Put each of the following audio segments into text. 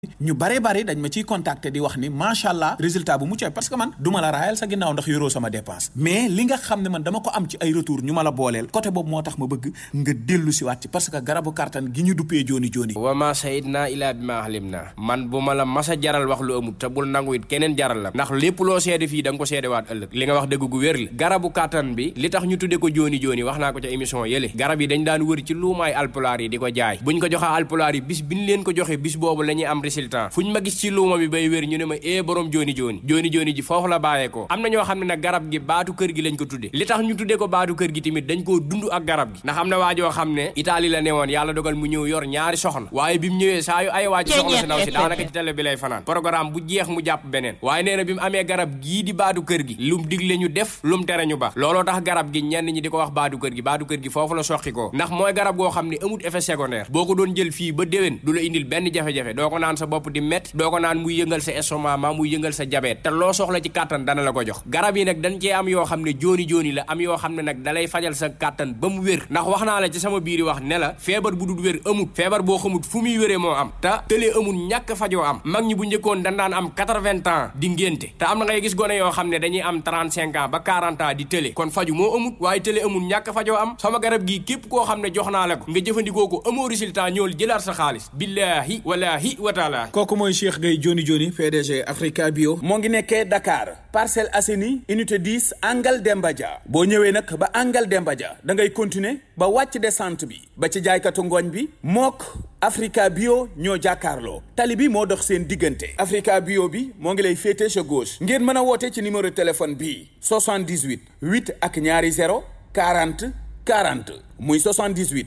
ñu bare bare dañ ma ciy contacter di wax ni macha allah résultat bu mucc parce que man du ma la raayal sa ginnaaw ndax yoroo sama dépense mais li nga xam ne man dama ko am ci ay retour ñu ma la booleel côté boobu moo tax ma bëgg nga dellu si waat ci parce que garabu kartan gi ñu duppee jooni jooni wa ma sayid naa ilaa bi ma xalim naa man bu ma la masa jaral wax lu amut te bul nangu it keneen jaral la ndax lépp loo seede fii da nga ko seede waat ëllëg li nga wax dëgg gu wér la garabu kartan bi li tax ñu tudde ko jooni jooni wax naa ko ca émission yële garab yi dañ daan wër ci luumaay alpulaar yi di ko jaay buñ ko joxee alpulaar yi bis biñ leen ko joxe bis boobu la ñuy am résultat fuñ ma gis ci luuma bi bay wér ñu ne ma ee borom jooni jooni jooni jooni ji foofu la bàyyeekoo am na ñoo xam ne nag garab gi baatu kër gi lañ ko tudde li tax ñu tudde ko baatu kër gi tamit dañ koo dund ak garab gi ndax am na waajoo xam ne Italie la newoon yàlla dogal mu ñëw yor ñaari soxna waaye bi mu ñëwee saa yu ay waaj soxna si ndaw si daanaka ci télé bi lay fanaan programme bu jeex mu jàpp beneen waaye nee na bi mu amee garab gii di baatu kër gi lum digle ñu def lum tere ñu ba looloo tax garab gi ñenn ñi di ko wax baatu kër gi baatu kër gi foofu la soqi ko ndax mooy garab goo xam ne amut effet secondaire boo ko doon jël fii ba déwén du la indil benn jafe-jafe doo ko naan sa bopp di met doo ko naan muy yëngal sa estomac maa muy yëngal sa diabète te loo soxla ci kàttan dana la ko jox garab yi nag dañ cee am yoo xam ne jooni jooni la am yoo xam ne nag dalay fajal sa kàttan ba mu wér ndax wax naa la ci sama biiri wax ne la feebar bu dul wér amut feebar boo xamut fu muy wéree moo am te tëlee amul ñàkk fajoo am mag ñi bu njëkkoon dañ daan am 80 ans di ngénte te am na ngay gis gone yoo xam ne dañuy am 35 ans ba 40 ans di tële kon faju moo amut waaye tële amul ñàkk fajoo am sama garab gii képp koo xam ne jox naa la ko nga jëfandikoo ko amoo résultat ñëwal jëlaat sa xaalis billaahi walaahi wa taala kooku mooy Cheikh Gueye Joni Joni PDG Africa Bio moo ngi nekkee Dakar Parcelles Assainies unité 10 Angal Demba Dia boo ñëwee nag ba Angal Demba Dia da ngay continuer ba wàcc descente bi ba ci jaaykatu ngooñ bi mook Africa Bio ñoo jàkkaarloo tali bi moo dox seen diggante Africa Bio bi moo ngi lay féete sa gauche ngeen mën a woote ci numéro téléphone bii 78 8 ak ñaari 0 40 40 muy 78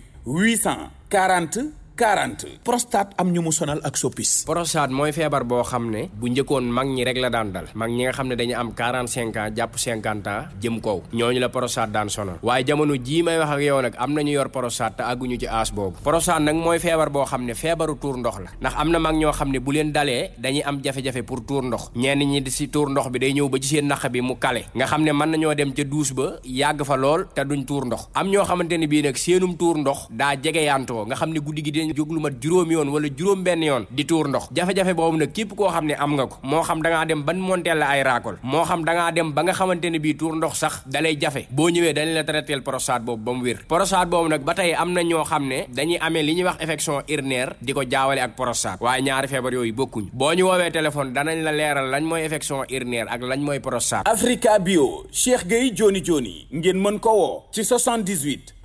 840 40 prostate am ñu mu sonal ak soppis prostate mooy feebar boo xam ne bu njëkkoon mag ñi rek la daan dal mag ñi nga xam ne dañu am 45 ans jàpp 50 ans jëm kaw ñooñu la prostate daan sonal waaye jamono jii may wax ak yow nag am nañu yor prostate te àgguñu ci âge boobu prostate nag mooy feebar boo xam ne feebaru tuur ndox la ndax am na mag ñoo xam ne bu leen dalee dañuy am jafe-jafe pour tuur ndox ñenn ñi di si tuur ndox bi day ñëw ba ci seen naq bi mu kale nga xam ne mën nañoo dem ca douche ba yàgg fa lool te duñ tuur ndox am ñoo xamante ne bii nag seenum tuur ndox daa jege yantoo nga xam ne guddi gi jóg lu mat juróom yoon wala juróom benn yoon di tuur ndox jafe-jafe boobu nag képp koo xam ne am nga ko moo xam da ngaa dem ban monteel la ay raakol moo xam da ngaa dem ba nga xamante ne bii tuur ndox sax dalay jafe boo ñëwee dañ la traiteel prostate boobu ba mu wér prostate boobu nag ba tey am na ñoo xam ne dañuy amee li ñuy wax infection urinaire di ko jaawale ak prostate waaye ñaari feebar yooyu bokkuñ boo ñu woowee téléphone danañ la leeral lañ mooy infection urinaire ak lañ mooy prostate Africa Bio Cheikh Gueye Joni Joni ngeen mën ko woo ci 78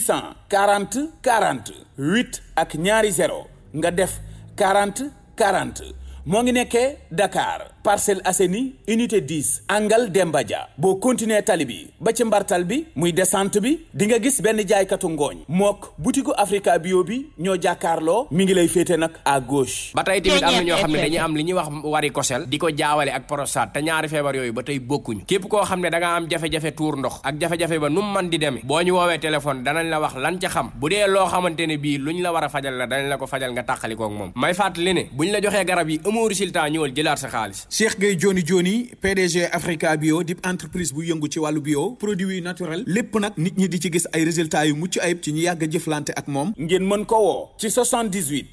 840 40 8 ak ñaari 0 nga def 40 40 moo ngi nekkee Dakar Parcelles Assainies unité 10 Angal Demba Dia boo continuer tali bi ba ci mbartal bi muy descente bi di nga gis benn jaaykatu ngooñ mook butiku Africa Bio bi ñoo jàkkaarloo mi ngi lay féete nag à gauche. ba tey tamit am na ñoo xam ne dañuy am li ñuy wax varicocèle di ko jaawale ak prostate te ñaari feebar yooyu ba tey bokkuñu képp koo xam ne da nga am jafe-jafe tuur ndox ak jafe-jafe ba nu mu mën di demee boo ñu woowee téléphone danañ la wax lan ca xam bu dee loo xamante ne bii luñ la war a fajal la danañ la ko fajal nga tàqalikook moom may fàttali ne buñ la joxee garab yi amoo résultat ñëwal jëlaat sa xaalis Cheikh Gueye Joni Joni PDG Africa Bio di entreprise bu yëngu ci wàllu bio produit naturel lépp nag nit ñi di ci gis ay résultats yu mucc ayib ci ñi yàgg a jëflante ak moom ngeen mën ko woo ci 78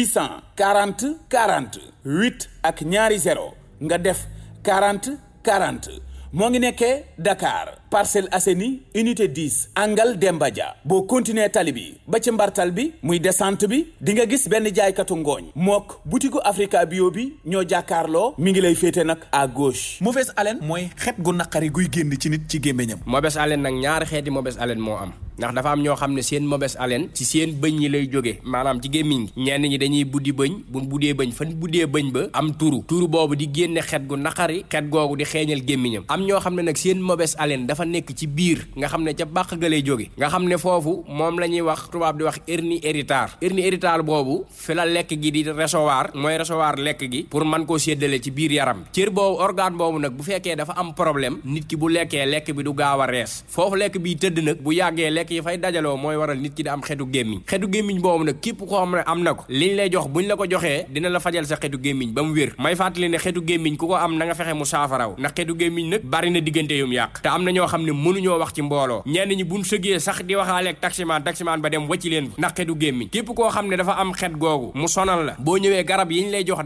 840 40 8 ak ñaari 0 nga def 40 40 moo ngi nekkee Dakar Parcelles Assainies unité 10 Angal Demba Dia boo continuer tali bi ba ci mbartal bi muy descente bi di nga gis benn jaaykatu ngooñ mook butiku Africa Bio bi ñoo jàkkaarloo mi ngi lay féete nag à gauche. mauvaise haleine mooy xet gu naqari guy génn ci nit ci gémmiñam. mauvaise haleine nag ñaari xeeti mauvaise haleine moo am ndax dafa am ñoo xam ne seen mauvaise haleine ci seen bëñ yi lay jóge maanaam ci gémmiñ gi ñenn ñi dañuy buddi bëñ bu buddee bëñ fan buddee bëñ ba am turu turu boobu di génne xet gu naqari xet googu di xeeñal gémmiñam am ñoo xam ne nag seen mauvaise haleine dafa nekk ci biir nga xam ne ca bàq ga lay jóge nga xam ne foofu moom la ñuy wax tubaab di wax hernie héritable hernie héritable boobu fi la lekk gi di recevoir mooy recevoir lekk gi pour mën koo séddale ci biir yaram cër boobu organe boobu nag bu fekkee dafa am problème nit ki bu lekkee lekk bi du gaaw a rees foofu lekk bi tëdd nag bu yàggee lekk lekk yi fay dajaloo mooy waral nit ki di am xetu gémmiñ xetu gémmiñ boobu nag képp koo xam ne am na ko liñ lay jox buñ la ko joxee dina la fajal sa xetu gémmiñ ba mu wér may fàttali ne xetu gémmiñ ku ko am na nga fexe mu saafaraw ndax xetu gémmiñ nag bari na diggante yum yàq te am na ñoo xam ne mënuñoo wax ci mbooloo ñenn ñi buñ sëgee sax di waxaale ak taximaan taximaan ba dem wacci leen ndax xetu gémmiñ képp koo xam ne dafa am xet googu mu sonal la boo ñëwee garab yiñ lay jox